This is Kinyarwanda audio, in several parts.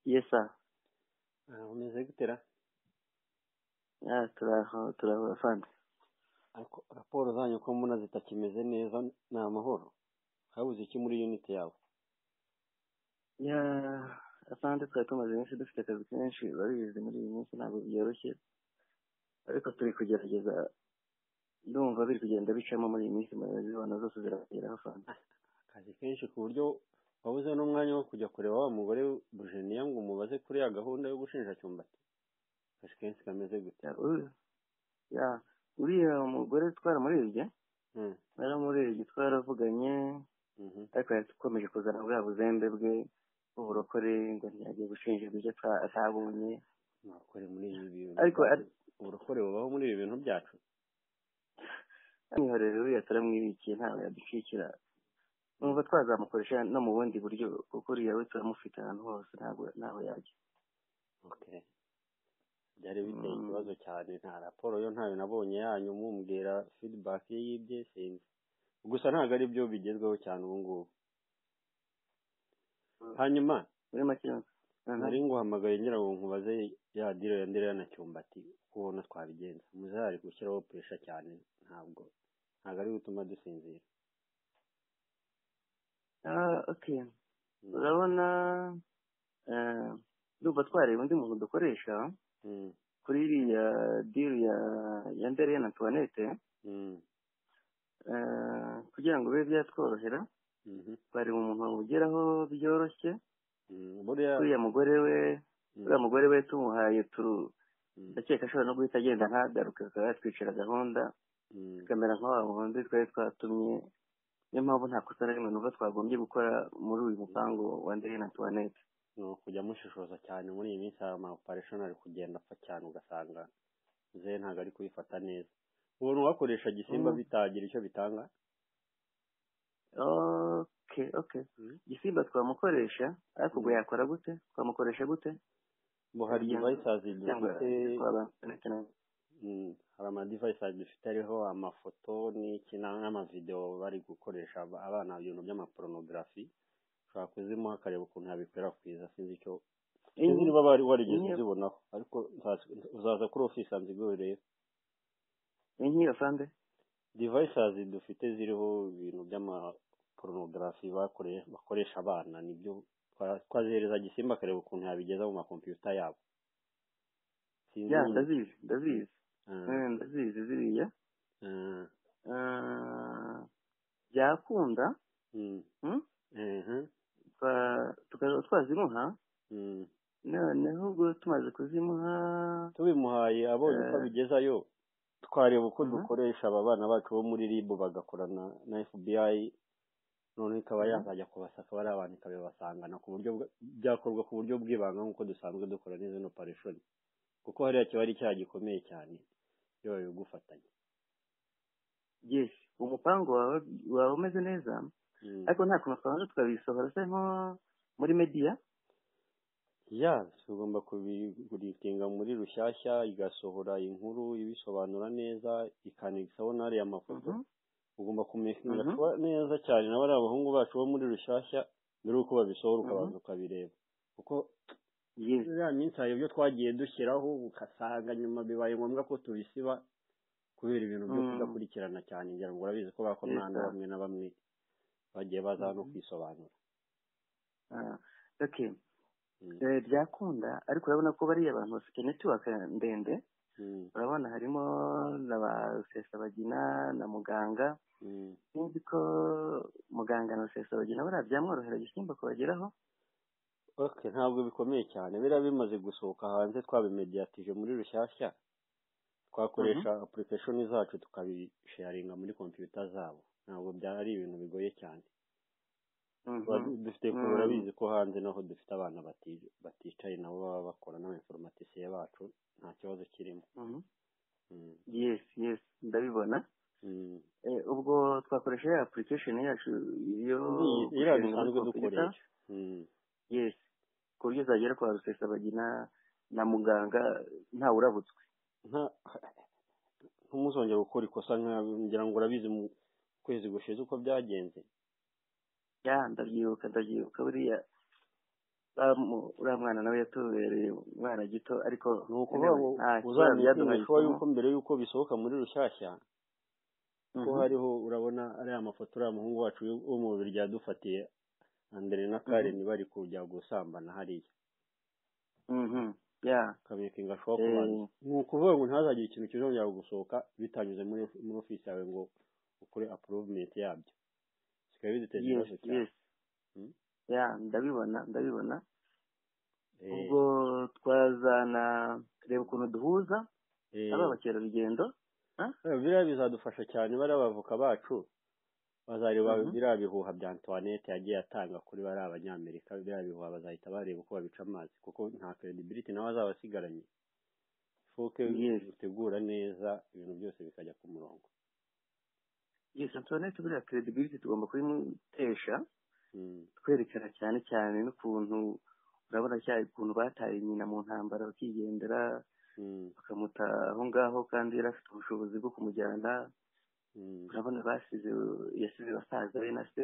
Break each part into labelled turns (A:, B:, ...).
A: Yes, sir.
B: bameze gute ra
A: Ah, turaho turabafanze
B: Ariko raporo zanyu ko mbona zitakimeze neza ni amahoro habuze iki muri uniti yawe
A: ya asante twari tumaze iminsi dufite akazi kenshi babizi muri iyi minsi ntabwo byoroshye ariko turi kugerageza ndumva biri kugenda bicamo muri iyi minsi zibona zose zirageraho fanta
B: akazi kenshi ku buryo wabuze n'umwanya wo kujya kureba wa mugore bujeniya ngo umubaze kuri ya gahunda yo gushinjacyumba ati kashi kenshi kameze gute
A: Ya, uri- ya uriya mugore twaramurebye
B: Mm,
A: naramurebye twaravuganye
B: mhm,
A: ariko yakomeje kuzana bwa buzembe bwe bw'uburokore ngo ntiyagiye gushinjirwa ibyo ata- atabonye
B: murokore muri ibi bintu
A: ariko
B: byacu.
A: ari-
B: uburokore bubaho muri ibi bintu byacu
A: amwihorera uriya turamwibikiye ntawe yadushyikira numva twazamukoresha no mu bundi buryo kuko uriya we turamufite ahantu hose ntabwo ntaho yajya
B: Okay. byari biteye
A: Mm.
B: ikibazo cyane nta raporo yo ntayo nabonye yanyu mumbwira feedback ye y'ibye sinzi gusa ntabwo ari byo bigezweho cyane ubu ngubu hanyuma
A: muri make aha.
B: nari nguhamagaye ngira ngo nkubaze ya diro ya ndera na cyumbati uko ubona twabigenza muzahari gushyiraho puresha cyane ntabwo ntabwo ari gutuma dusinzira
A: Ah, okay
B: Mm.
A: urabona eh, ndumva twareba undi muntu dukoresha
B: Mm.
A: kuri iriya deal ya ya mbere na tuwanete
B: Mm.
A: eh, kugira ngo bibe byatworohera
B: Mhm.
A: twareba umuntu wamugeraho byoroshye
B: Mm. buriya
A: uriya mugore we
B: Mm.
A: uriya mugore we tumuhaye turu
B: Mm.
A: ndakeka ashobora no guhita agenda ntagaruke akaba yatwicira gahunda
B: Mm.
A: kamera nk'aba bundi twari twatumye niyo mpamvu nta kosa na rimwe numva twagombye gukora muri uyu mupangu wa ndeye na tuwanete
B: ni ukujya mushishoza cyane muri iyi minsi hari ama operation ari kugenda apfa cyane ugasanga ze ntabwo ari kubifata neza ubona uwakoresha gisimba
A: Mm.
B: bitagira icyo bitanga
A: okay okay gisimba twamukoresha ariko ubwo
B: Mm.
A: yakora gute twamukoresha gute
B: ngo hari
A: Cyangwa-
B: devices
A: cyangwa
B: dufite
A: twaba connect-
B: mm, hari ama devices dufite ariho amafoto n'iki na- n'amavideo bari gukoresha ab- abana ibintu by'amaporonografi ushobora kuzimuha akareba ukuntu yabikwirakwiza sinzi icyo sinzi niba wari warigeze
A: Inyi-
B: uzibonaho ariko nzaza- uzaza kuri office yanjye ubwo urebe
A: inyi afande
B: devices dufite ziriho ibintu by'amaporonografi bakore- bakoresha abana nibyo twa- twazihereza gisimba akareba ukuntu yabigeza mu makompiyuta yabo sinzi
A: ya
B: nyine
A: ndazizi ndazizi
B: Ah,
A: Eh, ndazizi ziriya
B: ah,
A: Ah, byakunda
B: mm,
A: mm,
B: mhm,
A: twa- tukazaba twazimuha
B: mm.
A: noneho ubwo tumaze kuzimuha
B: tubimuhaye abonye uko
A: eh,
B: abigezayo twareba uko
A: mhm.
B: dukoresha aba bana bacu bo muri ribu bagakorana na fbi noneho ikaba
A: Mhm.
B: yazajya kubasaka bari abantu ikabibasangana ku buryo bwa- byakorwa ku buryo bw'ibanga nk'uko dusanzwe dukora n'izo operation kuko hariya kiba ari icyaha gikomeye cyane iyo babigufatanya
A: yes umupango wawe wawe umeze neza
B: Mm.
A: ariko nta kuntu twabanje tukabisohora se nko muri media
B: ya tugomba kubigurikinga muri rushyashya igasohora inkuru ibisobanura neza ikanigsaho n'ariya mafoto
A: Mhm,
B: ugomba kumekinga
A: mhm,
B: neza cyane na bariya bahungu bacu bo muri rushyashya mbere y'uko babisohora
A: mhm.
B: ukabanza ukabireba kuko
A: yes
B: ya minsi hari ibyo twagiye dushyiraho ugasanga nyuma bibaye ngombwa ko tubisiba kubera ibintu byo
A: Mm,
B: kudakurikirana cyane ngira ngo urabizi ko
A: yes
B: bakorana na
A: sir.
B: bamwe na bamwe bagiye baza no
A: Mhm.
B: kwisobanura
A: Ah, okay
B: Mm.
A: Eh, byakunda ariko urabona ko bariya abantu bafite network ndende
B: Mm.
A: urabona harimo na ba rusesabagina na muganga
B: Mm.
A: sinzi ko muganga na rusesabagina bariya byamworohera gisimba kubageraho
B: ok ntabwo bikomeye cyane biriya bimaze gusohoka hanze twabimediatije muri rushyashya
A: Mhm.
B: twakoresha application zacu tukabisharinga muri kompiyuta zabo ntabwo byari ibintu bigoye cyane Tuba
A: Mhm.
B: du- dufite kure
A: Mm.
B: urabizi ko hanze naho dufite abana bati- baticaye nabo baba bakora n'abainformatisiye bacu nta kibazo kirimo
A: Mhm.
B: Mm,
A: yes yes ndabibona
B: mm.
A: Eh, ubwo twakoresha ya application yacu yo
B: Ni- iriya
A: gusharinga muri
B: dusanzwe
A: kompiyuta
B: dukoresha Mm,
A: yes ku buryo zagera kwa rusesabagina na muganga ntawe urabutswe
B: nta- ntimuzongere gukora ikosa nka- ngira ngo urabizi mu kwezi gushize uko byagenze
A: ya ndabyibuka ndabyibuka buriya uriya mwana nawe yatubereye umwana gito ariko
B: ni ukuvuga ngo uzamenyekanisha yuko mbere y'uko bisohoka muri rushyashya ko hariho urabona ariya mafoto uriya muhungu wacu wo mu bibiri byadufatiye andere na kareni bari kujya gusambana hariya kabekinga ashobora kuba ni ukuvuga ngo ntihazagire ikintu kizongera gusohoka bitanyuze muri ofisi yawe ngo ukore apuruvumenti yabyo bikaba biduteza ibibazo cyane
A: ya ndabibona ndabibona ubwo twazana reba ukuntu duhuza aba abakerarugendo
B: biriya bizadufasha cyane bariya bavoka bacu bazareba biriya bihuha bya antoinette yagiye atanga kuri bariya abanyamerika biriya bihuha bazahita bareba uko babica amazi kuko nta credibility nawe azaba asigaranye foke utegura neza ibintu byose bikajya ku murongo
A: yes antoinette buriya credibility tugomba kuyimutesha twerekana cyane cyane n'ukuntu urabona cyane ukuntu bataye nyina mu ntambara bakigendera bakamuta aho ngaho kandi yari afite ubushobozi bwo kumujyana urabona basize yasize basaza be na se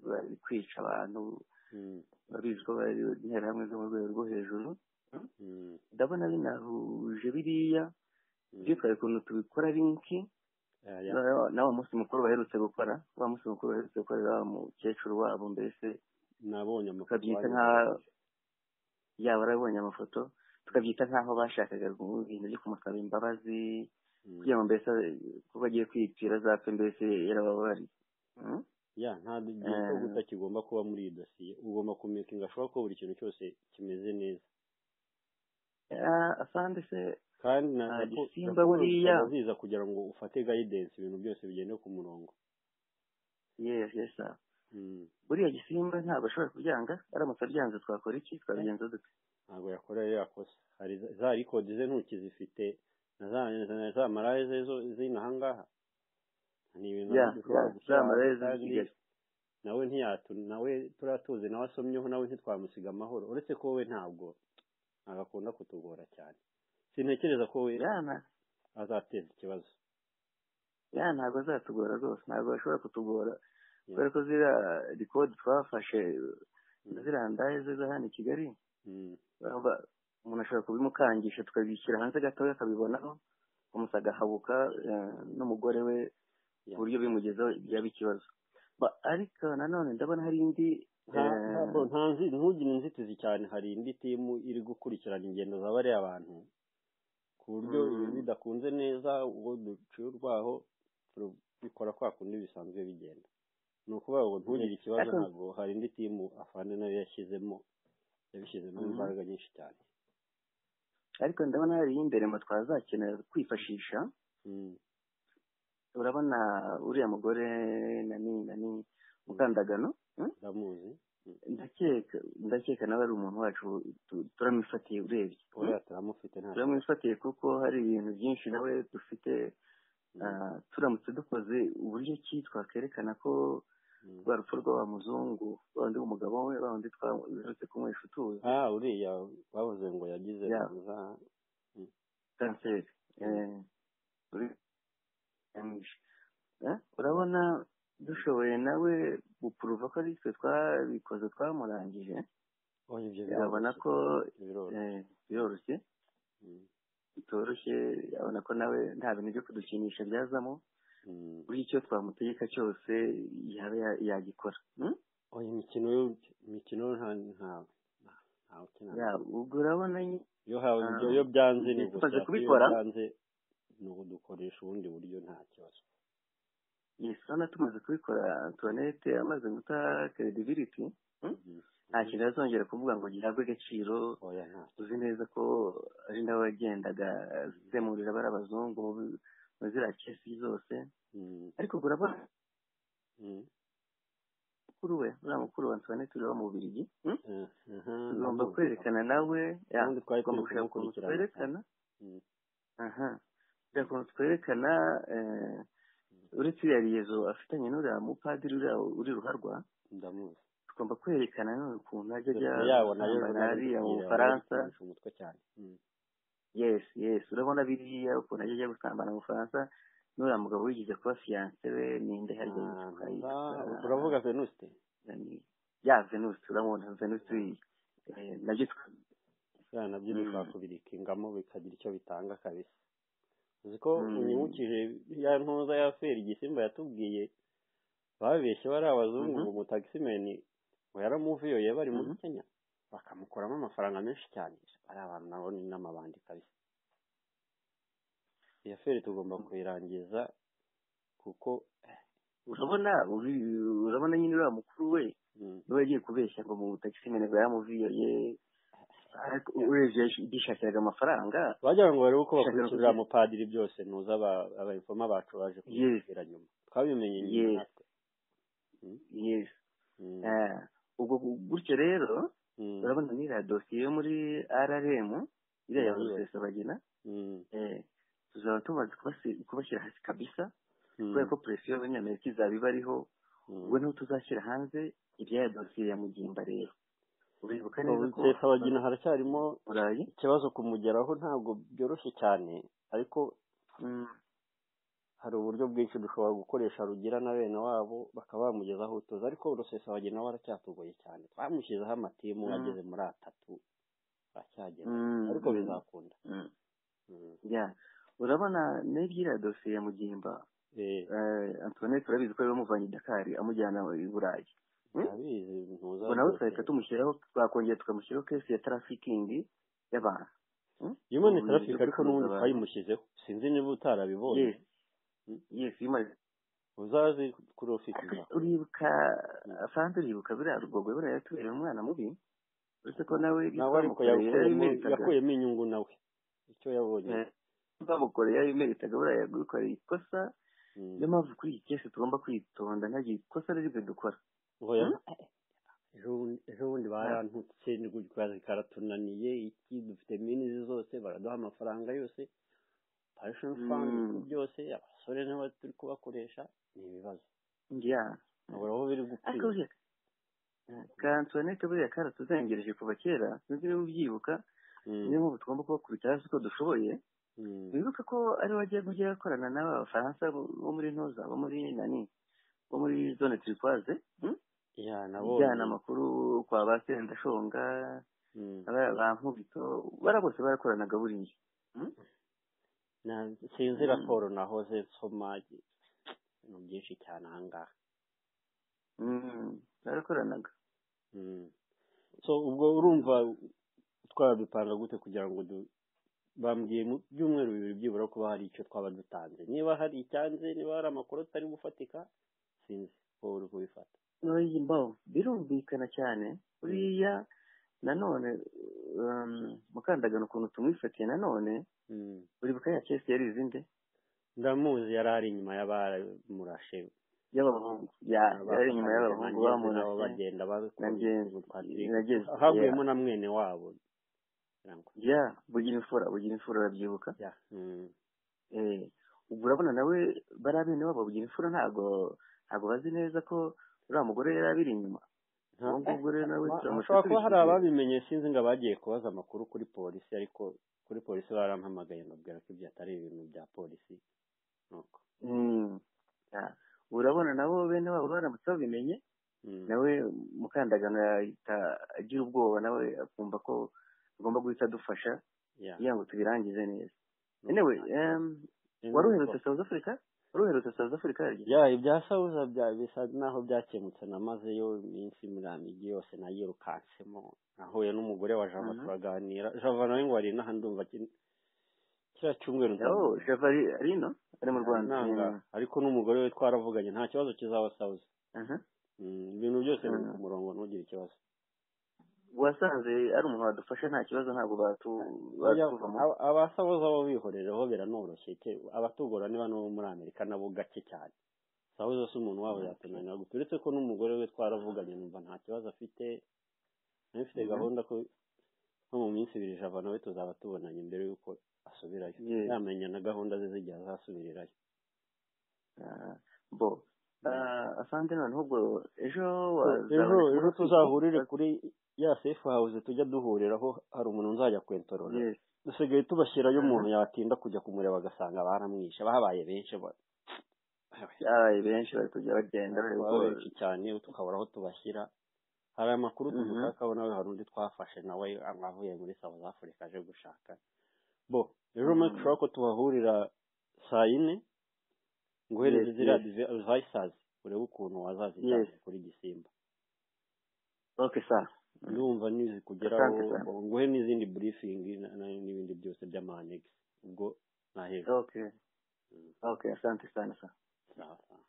A: bari kwica abantu babizi ko bari interahamwe zo mu rwego rwo hejuru ndabona binahuje biriya byitwaye ukuntu tubikora linki nawe munsi mukuru baherutse gukora wa munsi mukuru baherutse gukorera wa mukecuru wabo mbese
B: nabonye
A: tukabyita nk'aho yaba arabonye amafoto tukabyita nk'aho bashakaga ibintu byo kumusaba imbabazi kugira ngo mbese kuko agiye kwipfira zapfe mbese yarababariye
B: ya nta gihe cyo guta kigomba kuba muri iyi dosiye ugomba kumekinga ashobora ko buri kintu cyose kimeze neza
A: asande se
B: kandi na
A: simba buriya
B: biza kugira ngo ufate gayidensi ibintu byose bigende ku murongo
A: yes yes buriya gisimba ntabwo ashobora kubyanga aramutse abyanze twakora iki twabigenza dute
B: ntabwo yakora ririya kosa hari za rikodi ze ntoki zifite na za maraye ze z'inaha ngaha ni ibintu dushobora gushyira nawe ntiyatu nawe turiya tuzi nawe asomyeho nawe ntitwamusiga amahoro uretse ko we ntabwo agakunda kutugora cyane sintekereza ko we azateza ikibazo
A: ya ntabwo azatugora rwose ntabwo ashobora kutugora kubera ko ziriya rikodi twafashe ziriya ndaye ze zo hano i kigali umuntu ashobora kubimukangisha tukabishyira hanze gatoya akabibonaho umusa agahabuka n'umugore we ku buryo bimugezeho byaba ikibazo ariko nanone ndabona hari indi
B: ntugire inzitizi cyane hari indi timu iri gukurikirana ingendo za bariya bantu ku buryo ibintu bidakunze neza ubwo duciye urwaho bikora kwa kundi bisanzwe bigenda ni ukuvuga ngo ntugire ikibazo ntabwo hari indi timu afande nayo yashyizemo yabishyizemo imbaraga nyinshi cyane
A: ariko ndabona hari imbere mu twazakenera kwifashisha urabona uriya mugore nani nani mukandagano
B: ndamuzi
A: ndakeka ndakeka nawe ari umuntu wacu turamufatiye urebye turamufatiye kuko hari ibintu byinshi nawe dufite turamutse dukoze uburyo ki twakwerekana ko rwa rupfu rw'aba muzungu wa wundi w'umugabo we wa wundi twaherutse kunywesha utuzi
B: aha uriya bavuze ngo yagize
A: kanseri urabona dushoboye nawe gupuruva ko ari twe twabikoze twamurangije urabona ko biroroshye bitoroshye urabona ko nawe nta bintu byo kudukinisha byazamo buri icyo twamutegeka cyose yaba yagikora
B: oya imikino imikino ntawe
A: ukina ubwo urabona
B: iyo byanze ni
A: tumaze kubikora
B: ni dukoresha ubundi buryo nta kibazo
A: yesana tumaze kubikora antoinette amaze guta credibility nta kintu azongera kuvuga ngo gihabwe agaciro uzi neza ko ari nawe wagendaga zemurira bari abazungu muri ziriya kesi zose ariko urabona mukuru we uriya mukuru wa antoinette uriya mu Bubiligi tugomba kwerekana nawe tugomba gushaka ukuntu twerekana aha kugira ngo twerekana uretse iriya riyezo afitanye n'uriya mupadiri uri ruharwa tugomba kwerekana none ukuntu ajya ajya ariya mu bufaransa yes yes urabona biriya ukuntu ajya ajya gusambana mu bufaransa n'uriya mugabo wigeze kuba fiyanse we ninde harya
B: uravuga venuste
A: ya venuste uramubona venuste nabyo
B: biriya nabyo
A: Mm.
B: bikakubirikingamo bikagira icyo bitanga kabisa uzi ko
A: Mm.
B: unyibukije ya ntuza ya feri igisimba yatubwiye babeshye bari abazungu
A: Mhm.
B: ngo umutagisimeni ngo yaramuviyoye bari muri
A: Mhm.
B: kenya bakamukuramo amafaranga menshi cyane ari abantu nabo ni n'amabandi kabisa iyo feri tugomba kuyirangiza kuko
A: urabona uri- urabona nyine uriya mukuru we
B: mm,
A: niwe yagiye kubeshya ngo mu takisimene ngo yaramuviyoye ariko urebye yishakiraga amafaranga
B: wagira ngo barebe uko
A: Shaka
B: bakurikirira
A: kugira-
B: mupadiri byose nuza aba- abayifoma bacu baje kubibwira nyuma twabimenye nyuma
A: Yes.
B: natwe Mm,
A: yes
B: mm,
A: Ah, ubwo gutyo rero
B: mm,
A: urabona n'iriya dosiye yo muri rrm iriya ya
B: Mm.
A: rusesabagina
B: mm,
A: eh, tuzaba tumaze kubasi- kubashyira hasi kabisa
B: mm,
A: kubera ko presiyo y'abanyamerika izaba ibariho
B: mm.
A: ubwo niho tuzashyira hanze ibyaya dosiye ya mugimba rero uribuka neza ko
B: Leta bagina haracyarimo
A: burayi
B: ikibazo kumugeraho ntabwo byoroshye cyane ariko
A: Mm,
B: hari uburyo bwinshi dushobora gukoresha rugira na bene wabo bakaba bamugezaho utuzi ariko rusesa bagena we aracyatugoye cyane twamushyizeho amatimu
A: Mm.
B: ageze muri atatu aracyagera
A: Mm,
B: ariko
A: mm.
B: bizakunda
A: mm.
B: Mm.
A: Yeah. urabona n'ibyiriya dosiye ya mugimba
B: Eh,
A: eh, antoinette urabizi ko yari wamuvanye i dakar amujyana i burayi Mm?
B: ndabizi ntuza
A: ubwo nawe
B: rwose.
A: tugahita tumushyiraho twakongera tukamushyiraho kesi ya tarafikingi y'abantu Mm?
B: Human
A: Ubu
B: traffic
A: byo
B: ariko
A: gucuruza
B: n'ubundi
A: abantu.
B: twayimushyizeho sinzi niba utarabibonye
A: Yes. Yes, human
B: uzazi kuri ofisi izakora.
A: uribuka afande uribuka buriya rugogo buriya yatubera umwana mubi uretse ko nawe ibyo
B: nawe ariko
A: twamukoreye
B: yakuyemo
A: yabimeritaga
B: yakuyemo inyungu nawe icyo yabonye
A: Eh, twamukoreye yabimeritaga buriya yadukoreye ikosa
B: Mm.
A: niyo mpamvu kuri iyi kesi tugomba kwitonda ntagire ikosa riribwe dukora
B: Oya.
A: Mm.
B: ejo bundi- ejo bundi barantutse ni gutyo kazi karatunaniye iki dufite minizi zose baraduha amafaranga yose pension fund
A: Mm.
B: iki byose abasore nibo turi kubakoresha ni ibibazo
A: yeah
B: ubura aho biri
A: ariko
B: gupfira
A: buriya ka antoinette buriya karatuzengereje kuva kera sinzi niba ubyibuka
B: Mm,
A: niyo mpamvu tugomba kubakubita hasi uko dushoboye
B: mm,
A: wibuke ko ariwe wagiye kujya akorana n'aba bafaransa bo bo muri ntuza bo muri nani bo muri zone turikwaze mm?
B: ya
A: ijyana
B: nabonye
A: amakuru kwa ba sendashonga
B: Mm,
A: aba- ba nkubito bara bose barakoranaga buriya Mm?
B: na- sinzi
A: Mm.
B: raporo nahoze nsoma ibintu byinshi cyane ahangaha
A: Mm, barakoranaga
B: Mm. so ubwo urumva twabipanga gute kugira ngo du bambwiye mu byumweru bibiri byibura kuba hari icyo twaba dutanze niba hari icyanze niba hari amakuru atari gufatika sinzi wowe uri kubifata
A: Oya, mbaho birumvikana cyane buriya nanone um, mukandagano ukuntu tumwifatiye nanone
B: Mm.
A: uribuka ya kesi yari izinde
B: ndamuzi yari ari inyuma y'abaramurashe
A: y'abahungu ya yari inyuma y'abahungu
B: nabo
A: bamurashe
B: bagenda
A: na ngenzi nagenzi
B: havuyemo na mwene wabo ngira ngo.
A: ya bugira imfura bugira imfura urabyibuka
B: Ya, mm.
A: eh, ubwo urabona nawe bariya bene wabo bagira imfura ntago ntago bazi neza ko uriya mugore yari abiri inyuma
B: Nta-
A: uwo ngubwo rero nawe
B: Ma-
A: turamutse
B: hashobora kuba hari
A: tubishyuye
B: ababimenye sinzi ngo abagiye kubaza amakuru kuri polisi ariko kuri polisi barampamagaye mbabwira ko ibyo atari ibintu bya polisi nuko
A: Mm, ya. urabona nabo bene wabo baramutse babimenye
B: Mm.
A: nawe mukandagano yahita agira ubwoba nawe akumva ko agomba guhita adufasha
B: ya
A: kugira ngo tubirangize neza
B: nuko
A: anyway
B: nta-
A: um,
B: Sinzi
A: wari
B: ko-
A: uherutse South Africa wari uherutse South Africa yaryo
B: ya ibya sawuza bya bisa naho byakemutse namazeyo iminsi miriya migi yose nayirukansemo nahuye n'umugore wa java
A: Mhm.
B: turaganira java nawe ngo ari inaha ndumva kin- kiriya cyumweru
A: yaho
B: nzamubona.
A: Java ari ari ino ari mu Rwanda
B: nanga
A: Mm,
B: ariko n'umugore we twaravuganye nta kibazo kizaba sawuza
A: aha.
B: Mm, ibintu byose biri
A: Mm.
B: ku murongo ntugire ikibazo
A: wasanze ari umuntu wadufasha nta kibazo ntabwo batu
B: Oya,
A: batuvamo
B: aba- abasabuza bo bihorereho biranoroshye ke- abatugora niba no muri amerika nabo gake cyane sawuza si umuntu wabo yatunanira gusa uretse ko n'umugore we twaravuganye numva nta kibazo afite nabifite
A: Mhm.
B: gahunda ko nko mu minsi ibiri java nawe tuzaba tubonanye mbere y'uko asubirayo
A: Yes.
B: yamenya na gahunda ze z'igihe azasubirirayo
A: Ah, bo Ah, asante noneho ubwo ejo wazaboneka
B: ejo
A: muri
B: ejo
A: ofisi
B: tuzahurire kuri ya sefu hawuze tujya duhuriraho hari umuntu nzajya kwentorora
A: yes
B: dusigaye tubashyirayo
A: Mhm.
B: umuntu yatinda kujya kumureba agasanga baramwishe babaye benshi ba-
A: abaye benshi bari kujya bagenda
B: babaye
A: bareba uko
B: benshi cyane tukabura aho tubashyira hari amakuru
A: Mhm.
B: dushaka nawe hari undi twafashe nawe avuye muri south africa aje gushaka bo rero
A: Mhm.
B: make sure ko tubahurira saa yine nguhereze
A: Yes,
B: ziriya
A: yes.
B: divayisazi urebe ukuntu wazazijyana kuri gisimba
A: okay sir
B: ndumva nizi kugeraho
A: Asante sana.
B: nguhe n'izindi burifingi n'ibindi byose by'amanegisi ubwo nahera
A: okay okay asante sana sir
B: sawa sawa